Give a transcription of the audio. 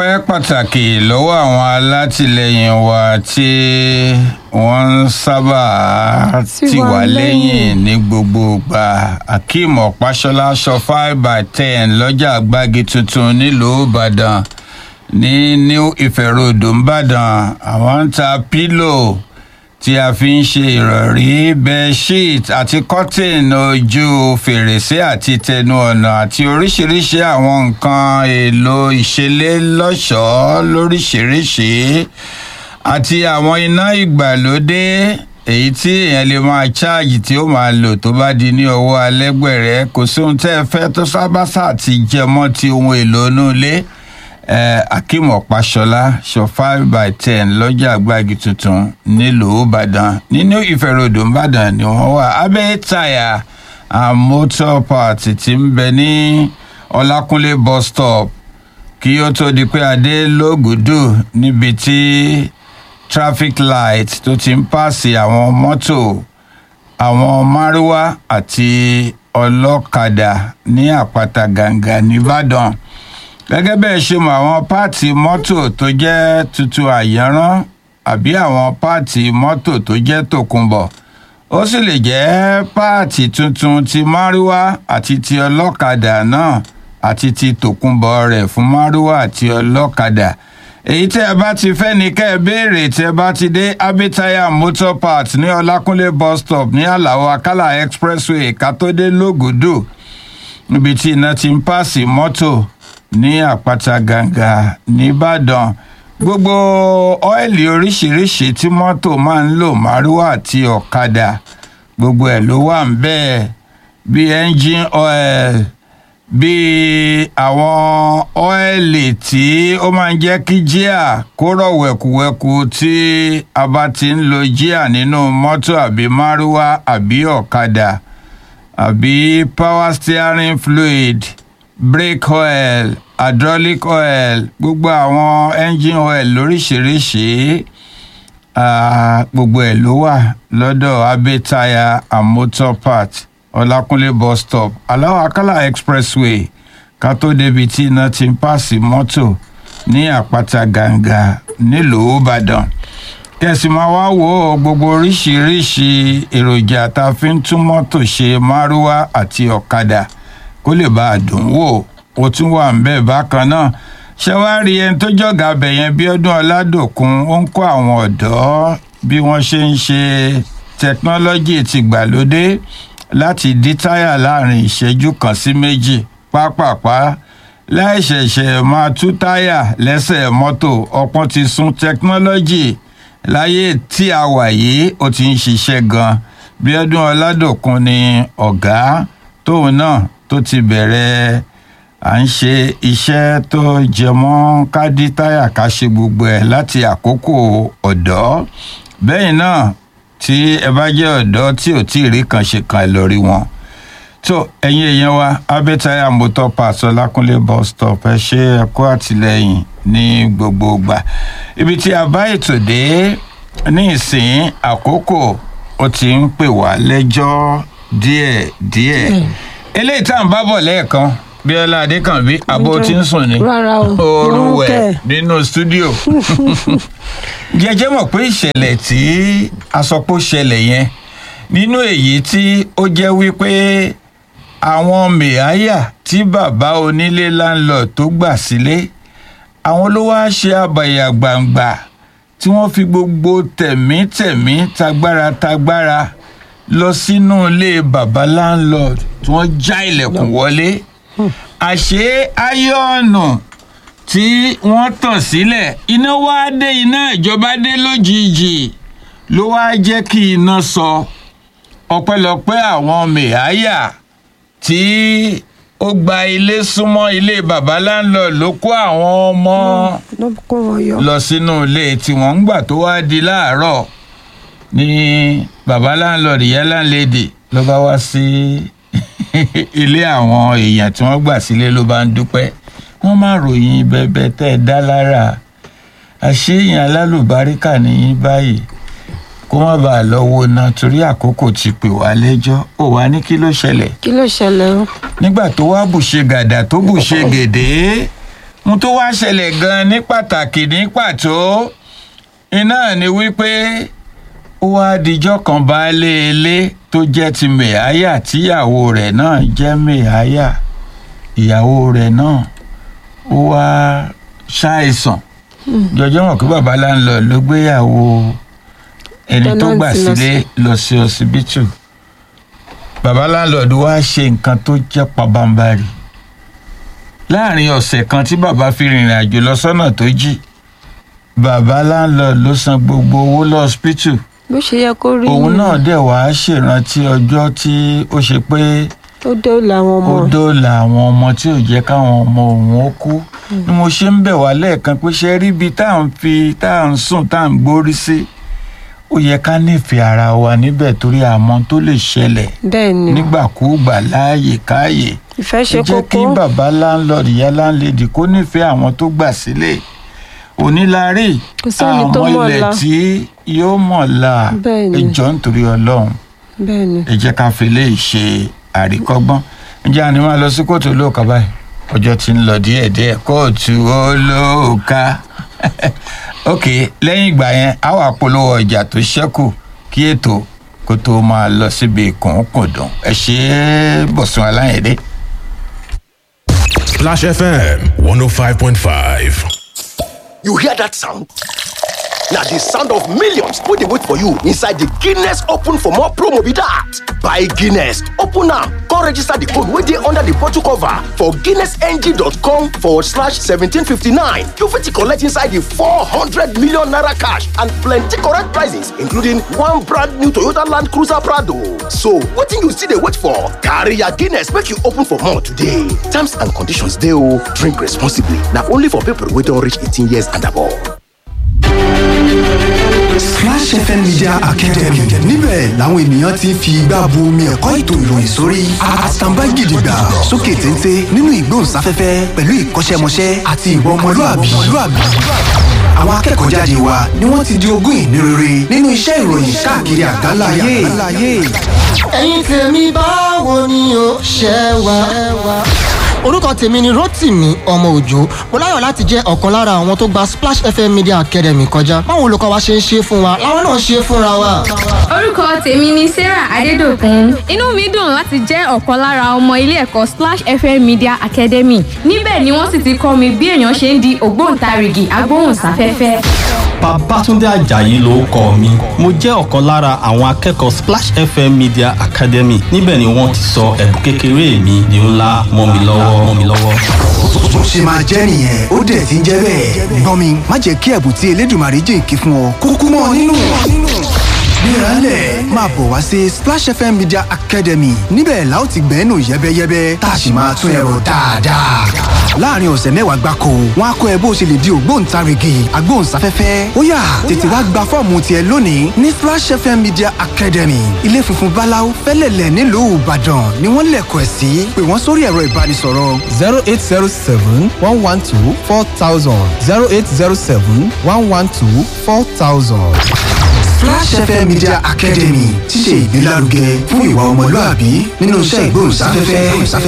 ọpẹ́ pàtàkì lọ́wọ́ àwọn alátìlẹyìn wa tí wọ́n ń sábà tì wá lẹ́yìn ní gbogbo ìgbà akeem ọ̀páṣọlá sọ five by ten lọ́jà gbági tuntun nílùú ìbàdàn ní new ife road ìbàdàn àwọn ń ta pílò tí a fi ń ṣe ìrọ̀rí bedsheet àti curtain ojú fèrèsé àti tẹnu ọ̀nà àti oríṣiríṣi àwọn nǹkan èlò ìṣeré lọ́ṣọ̀ọ́ lóríṣiríṣi àti àwọn iná ìgbàlódé èyí tí èèyàn lè máa ṣáàjì tí ó máa lò tó bá di ní ọwọ́ alẹ́gbẹ̀rẹ́ kò sí ohun tẹ́ ẹ fẹ́ tó sábàṣà ti jẹ mọ́ ti ohun èlò inú ilé akeem ọ̀páṣọlá ṣọ five by ten lọ́jà àgbàgì tuntun nílùú ìbàdàn nínú ìfẹ̀rọ̀dò ìbàdàn ni wọ́n wà abẹ́ táyà and motor parts ti ń bẹ ní ọlákúnlé bus stop kí ó tó di pé adé lógùdù níbi tí traffic light tó ti ń pàṣẹ àwọn mọ́tò àwọn márúwá àti ọlọ́kadà ní àpáta gàǹgà nìbàdàn gẹ́gẹ́ bẹ́ẹ̀ ṣe mọ àwọn páàtì mọ́tò tó jẹ́ tuntun àyẹ̀rán àbí àwọn páàtì mọ́tò tó jẹ́ tòkunbọ̀ ó sì lè jẹ́ páàtì tuntun ti márúwá àti ti ọlọ́kadà náà àti ti tòkunbọ̀ rẹ̀ fún márúwá àti ọlọ́kadà èyí tẹ́ ẹ bá ti fẹ́ ni kẹ́ ẹ béèrè tẹ́ ẹ bá ti dé abitaya motor parts ní ọlákúnlé bus stop ní àlàó akálà expressway kátódé lógùdù níbi tí iná ti ń pààsì mọ́tò ní àpáta gàǹgà nìbàdàn gbogbo ọ́ìlì oríṣiríṣi tí mọ́tò máa ń lò márúwá àti ọ̀kadà gbogbo ẹ̀ ló wà ń bẹ́ẹ̀ bíi engine oil bíi àwọn ọ́ìlì tí ó máa ń jẹ́ kí jíà kó rọ̀ wẹ̀kùwẹ̀kù tí a bá ti ń lo jíà nínú mọ́tò àbí márúwá àbí ọ̀kadà àbí power steering fluid brake oil hydraulic oil gbogbo àwọn engine oil lóríṣiríṣi gbogbo ẹ̀ ló wà lọ́dọ̀ abe tire and motor part ọlákúnlé bus stop aláwọ̀ akálà expressway ká tó débi tí iná ti ń pààsì mọ́tò ní àpáta gàǹgà nílùú ìbàdàn kẹsì máa wá wo gbogbo oríṣiríṣi èròjà tá a fi ń tún mọ́tò ṣe márúwá àti ọ̀kadà kó lè bá a dùn wò ó tún wà ń bẹ́ẹ̀ bákan náà ṣé wàá rí ẹni tó jọ̀gá abẹ yẹn bí ọdún ọ̀làdòkun ó ń kọ́ àwọn ọ̀dọ́ bí wọ́n ṣe ń ṣe tẹkinọ́lọ́jì tìgbàlódé láti dí táyà láàrin ìṣẹ́jú kan sí méjì pápápá láì ṣẹ̀ṣẹ̀ máa tú táyà lẹ́sẹ̀ mọ́tò ọpọ́n ti sún tẹkinọ́lọ́jì láyé tí a wà yìí ó ti ń ṣiṣẹ́ gan bí ọdún ọ̀làdòkun ni ọ̀gá tóun náà tó ti bẹ̀rẹ̀ à ń ṣe iṣẹ́ tó jẹ mọ́ ká dí táyà ká ṣe gbogbo ẹ̀ láti àkókò ọ̀dọ́ bẹ́ẹ̀ náà tí ẹ bá jẹ́ ọ̀dọ́ tí ò tí ì rí kan ṣe kan ẹ lọ rí wọn. tó ẹ̀yin èèyàn wa abẹ́táyà motor parts ọlákúnlé bus stop ẹ ṣe ẹ̀kọ́ àtìlẹ́yìn ní gbogbo ìgbà ibi tí a bá ètò dé ní ìsìn àkókò ó ti ń pè wá lẹ́jọ́ díẹ̀díẹ̀ eléyìí tá à ń bá bọ̀ lẹ́ẹ̀kan bíọ́lá adékànbí abo tí ń sùn ni rárá o oorun mo ń wẹ̀ tẹ̀. nínú stúdíò jẹjẹ mọ̀ pé ìṣẹ̀lẹ̀ tí asọpọ̀ ṣẹlẹ̀ yẹn nínú èyí tí ó jẹ́ wípé àwọn mẹ̀áyà tí bàbá onílé landlord tó gbà sílé àwọn ló wá ṣe àbàyà gbangba tí wọ́n fi gbogbo tẹ̀mítẹ̀mí tagbára tagbára lọ sínú ilé bàbá landlord tí wọ́n já ilẹ̀kùn wọlé àṣé áyọ̀nù tí wọ́n tàn sílẹ̀ iná wá dé iná ìjọba dé lójijì ló wá jẹ́ kí iná sọ ọpẹ́lọpẹ́ àwọn mẹ̀háyà tí ó gba ilé súnmọ́ ilé bàbá landlord ló kó àwọn ọmọ ló kó wọn yọ. lọ sínú ilé tí wọ́n ń gbà tó wá di láàárọ̀ ní bàbá landlord ìyá landlady ló bá wá sí ilé àwọn èèyàn tí wọ́n gbà sílé ló bá ń dúpẹ́ wọ́n máa ròyìn bẹ́ẹ̀bẹ́ẹ́ tẹ́ ẹ dá lára àṣeyàn alálùbáríkà nìyí báyìí kó má bàa lọ wo náà torí àkókò ti pè wá lẹ́jọ́ ó wá ní kí ló ṣẹlẹ̀ kí ló ṣẹlẹ̀ o. nígbà tó wá bùṣe gàdà tó bùṣe gèdè ohun tó wá ṣẹlẹ̀ gan ní pàtàkì ní pàtó iná ni wípé ó wá dijọ́ kan baálé ilé tó jẹ́ ti mẹ̀háyà tíyàwó rẹ̀ náà jẹ́ mẹ̀háyà ìyàwó rẹ̀ náà ó wá ṣàìsàn jọjọ́ mọ̀ pé bàbá láńlọ ló gbéyàwó ẹni tó gbà Tenant lọ sílé lọ sí ọsibítù bàbá láńlọ́ọ̀dù wá ṣe nǹkan tó jẹ́ pabambarì láàrin ọ̀sẹ̀ kan tí bàbá fi rìnrìn àjò lọ sọ́nà tó jì bàbá láńlọ́ọ̀dù ló san gbogbo owó lọ́ọ́sibítù bó ṣe yẹ kó rí òun nìyẹn. náà dẹ̀ wá ṣèrántí ọjọ́ tí ó ṣe pé ó dóòlà àwọn ọmọ ó dóòlà àwọn ọmọ tí ò jẹ́ káwọn ọmọ òun ó kú ni mo ṣe ń bẹ̀ wá lẹ́ẹ̀kan pé ṣe rí ibi tá à ń fi tá à ń sùn tá à ń gbórí sí ó yẹ ká nífẹ̀ẹ́ ara wa níbẹ̀ torí àmọ́ tó lè ṣẹlẹ̀ bẹ́ẹ̀ ni nígbàkúùgbà láàyè káàyè ìfẹ́ ẹ ṣe jẹ́ kí kókó bàbá láńlọ́ọ̀dù ìyá láńlẹ́dì kó nífẹ̀ẹ́ àwọn tó gbà sílẹ̀ onílárí Kò sẹ́ni tó àwọn mọ̀ ilẹ̀ la. tí yóò mọ̀ la Bẹ́ẹ̀ ni. ẹjọ́ nítorí ọlọ́run bẹ́ẹ̀ ni ẹ jẹ́ ká fi lè ṣe àríkọ́gbọ́n ǹjẹ́ àní máa lọ sí kóòtù olóòka báyìí ọjọ́ tí ń lọ díẹ̀díẹ̀ kóòtù olóòka ok lẹ́yìn ìgbà yẹn á wà polówó ọjà tó ṣẹ́kù kí ètò kó tó máa lọ síbi kùnkùndùn ẹ ṣe é bọ̀sùn aláyẹ̀dẹ́. Splash FM 105.5. You hear that sound? Now the sound of millions wey dey wait for you inside the Guinness Open for more promo be that. Buy Guinness, open am, come register the code wey dey under the bottle cover for guinnessng.com forward slash 1759. You fit collect inside the 400 million naira cash and plenty correct prizes including one brand new Toyota Land Cruiser Prado. So wetin you still dey wait for? Carry your Guinness make you open for more today. Terms and conditions dey o. Drink responsibly. Na only for people wey don reach 18 years and above. Splash FM Media Academy níbẹ̀ làwọn ènìyàn ti ń fi igbá bu omi ẹ̀kọ́ ètò ìròyìn sórí àtàǹbá gidigba sókè téńté nínú ìgbóhùnsáfẹ́fẹ́ pẹ̀lú ìkọ́ṣẹ́mọṣẹ́ àti ìwà ọmọlúàbí. Àwọn akẹ́kọ̀ọ́ jáde wa ni wọ́n ti di ogún ìní rere nínú iṣẹ́ ìròyìn káàkiri àgbáńlá ayé. ẹ̀yin tèmi báwo ni o ṣe wà. orúkọ tèmi ni rotimi ọmọ òjò mo láyọ̀ láti jẹ́ ọ̀kan lára àwọn tó gba splash fm media academy kọjá báwo olùkọ́ wa ṣe ń ṣe fún wa làwọn náà ṣe fúnra wa. orúkọ tèmi ni sarah adédọkùn inú mi dùn láti jẹ́ ọ̀kan lára ọmọ ilé ẹ̀kọ́ splash fm media academy níbẹ̀ ni wọ́n sì ti kọ́ mi bí èèyàn ṣe ń di ògbóǹtarìgì agbóhùnsáfẹ́fẹ́. Babátúndé Àjàyí ló kọ mi. Mo jẹ́ ọ̀kan lára àwọn akẹ́kọ̀ọ́ Splash FM Media Academy. Níbẹ̀ ni wọ́n ti sọ ẹ̀bùn kékeré mi di ńlá mọ́ mi lọ́wọ́ mọ́ mi lọ́wọ́. Bó ṣe máa jẹ́ nìyẹn ó dẹ̀ ti ń jẹ́ bẹ́ẹ̀. Gbọ́n mi má jẹ́ kí ẹ̀bùn tí Elédùmarè jìnkí fún ọ kúkú mọ́ ọ nínú. Gbéralẹ̀ máa bọ̀ wá sí Splash FM Media Academy níbẹ̀ la ó ti gbẹ́nu yẹ́bẹ́yẹ́bẹ́ tá a sì máa tún ẹ̀rọ dáadáa. Láàárín ọ̀sẹ̀ mẹ́wàá gbáko, wọ́n á kọ́ ẹ bó ṣe lè di ògbóǹtarìgì agbóhùnsáfẹ́fẹ́. Ó yá tètè wá gba fọ́ọ̀mù tiẹ̀ lónìí ní Splash FM Media Academy. Ilé funfun Báláú fẹ́lẹ̀lẹ̀ nílùú Ìbàdàn ni wọ́n lẹ̀kọ̀ ẹ̀ sí. Pè wọ́n sórí ẹ̀rọ ìbánisọ̀rọ̀ zero eight zero seven one one two four thousand zero eight zero seven one one two four thousand. Flash FM Media Academy ti ṣe ìgbélárugẹ fún ìwà ọmọlúàbí nínú iṣẹ́ ìgbóhùnsáfẹ́fẹ́.